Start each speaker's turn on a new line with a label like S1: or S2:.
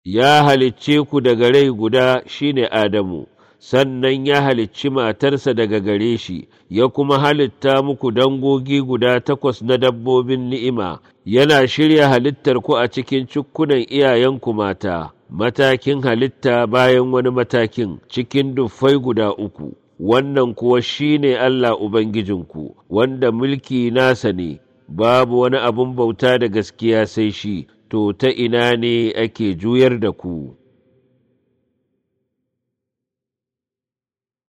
S1: ya halicce ku daga rai guda shine Adamu, sannan ya halicci matarsa daga gare shi, ya kuma halitta muku dangogi guda takwas na dabbobin ni'ima, yana shirya halittar ku a cikin cukkunan iyayenku mata, matakin halitta bayan wani matakin cikin duffai guda uku. Wannan kuwa shine Allah Ubangijinku, wanda mulki nasa ne, babu wani abun bauta da gaskiya sai shi, to ta ina ne ake juyar da ku.